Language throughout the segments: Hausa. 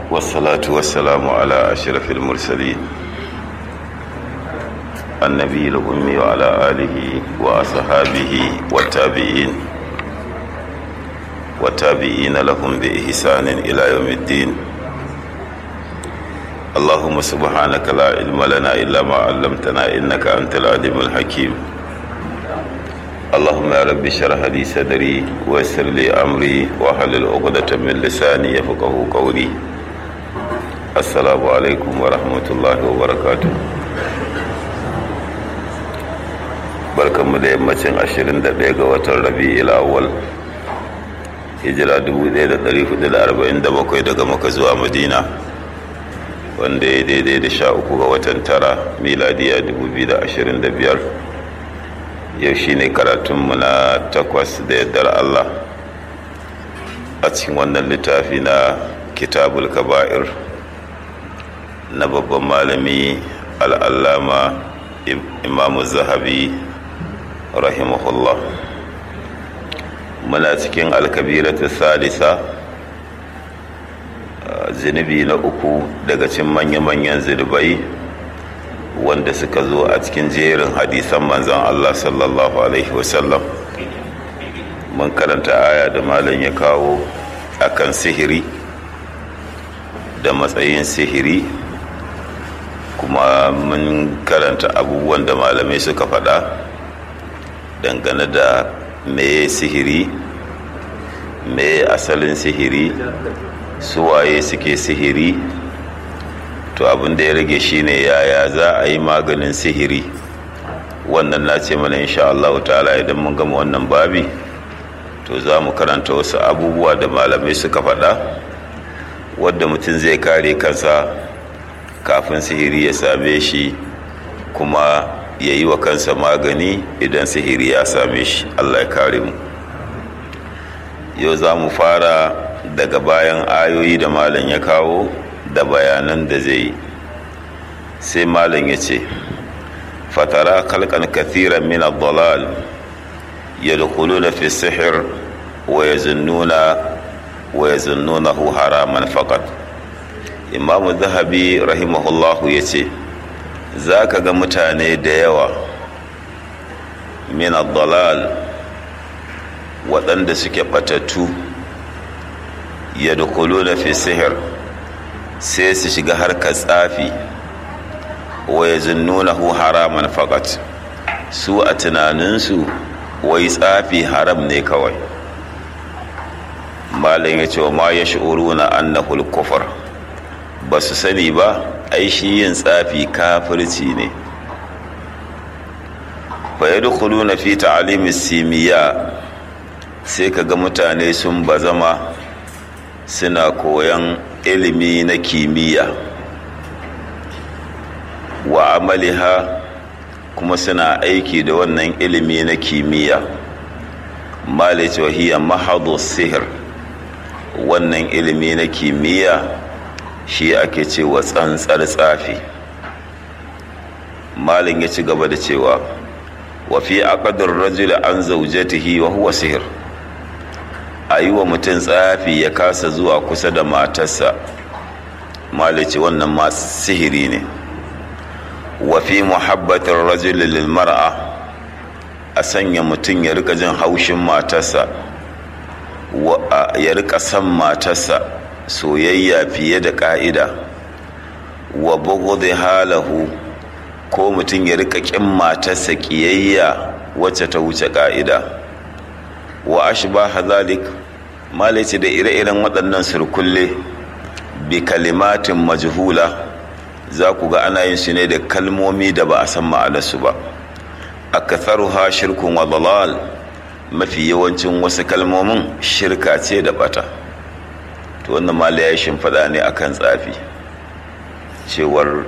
والصلاة والسلام على أشرف المرسلين النبي الأمي وعلى آله وأصحابه والتابعين والتابعين لهم بإحسان إلى يوم الدين اللهم سبحانك لا علم لنا إلا ما علمتنا إنك أنت العليم الحكيم اللهم يا رب اشرح لي صدري ويسر لي أمري واحلل عقدة من لساني يفقه قولي السلام عليكم ورحمة الله وبركاته barkanmu da yammacin 21 ga watan rabi'il awwal hijira 1447 daga maka zuwa madina wanda ya daidai da sha uku ga watan tara miladiya 2025 yau shine karatunmu na takwas da yardar allah a cikin wannan littafi na kitabul kaba'ir na babban malami al'allama imamu zahabi rahimahullah muna cikin alkabiratu salisa zunubi na uku daga cin manya-manyan zunubai wanda suka zo a cikin jerin hadisan manzan Allah sallallahu Alaihi wasallam mun karanta aya da malam ya kawo akan sihiri da matsayin sihiri kuma mun karanta abubuwan da malamai suka faɗa dangane da meye sihiri meye asalin sihiri suwaye suke sihiri to abin da ya rage shine yaya za a yi maganin sihiri wannan na ce mana insha Allah ta'ala idan mun gama wannan babi to za mu karanta wasu abubuwa da malamai suka faɗa wadda mutum zai kare kansa kafin sihiri ya same shi kuma ya yi wa kansa magani idan sihiri ya same shi Allah ya kare mu yau za mu fara daga bayan ayoyi da malam ya kawo da bayanan da zai yi sai malam ya ce fatara kalkan kathiran min ad-dalal yadkhuluna fi sihr wa yazunnuna wa yazunnunahu haraman faqat imam zahabi rahimahullahu yace zaka ga mutane da yawa min ad-dalal waɗanda suke batattu yadkhuluna fi sihr sai su shiga harkar tsafi wa yazunnunahu haraman faqat su a tunaninsu wai tsafi haram ne kawai malam ya ce wa ma ya shi'uruna annahu al-kufr ba su sani ba ai shi yin tsafi kafirci ne fa yadkhuluna fi ta'lim simiya sai kaga mutane sun bazama suna koyan ilimi na kimiyya wa amaliha kuma suna aiki da wannan ilimi na kimiyya malice wahiya mahadu sihir wannan ilimi na kimiyya shi ake cewa tsantsar tsafi malin ya ci gaba da cewa wa fi aqdar rajul an zawjatihi wa huwa sihir a yi wa mutum tsafi ya kasa zuwa kusa da matarsa malice wannan ma sihiri ne wa fi muhabbatar rajul lil mar'a a sanya mutum ya rika jin haushin matarsa ya rika son matarsa soyayya fiye da ka'ida wa bughdi halahu ko mutum ya rika kin matarsa kiyayya wacce ta wuce ka'ida wa ashbaha zalik malice da ire-iren waɗannan surkulle bi kalimatin majhula za ku ga ana yin su ne da kalmomi da ba a san ma'anarsu ba akatharuha shirkun wa dalal mafi yawancin wasu kalmomin shirka ce da bata to wannan mala ya shimfiɗa ne akan tsafi cewar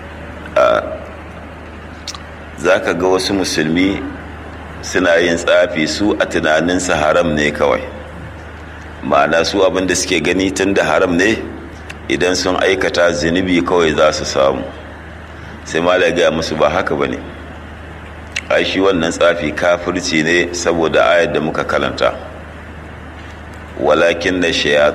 za ka ga wasu musulmi suna yin tsafi su a tunaninsa haram ne kawai ma'ana su abinda suke gani tun da haram ne idan sun aikata zunubi kawai za su samu sai mala gaya musu ba haka ba ne ai shi wannan tsafi kafirci ne saboda ayar da muka kalanta walakin da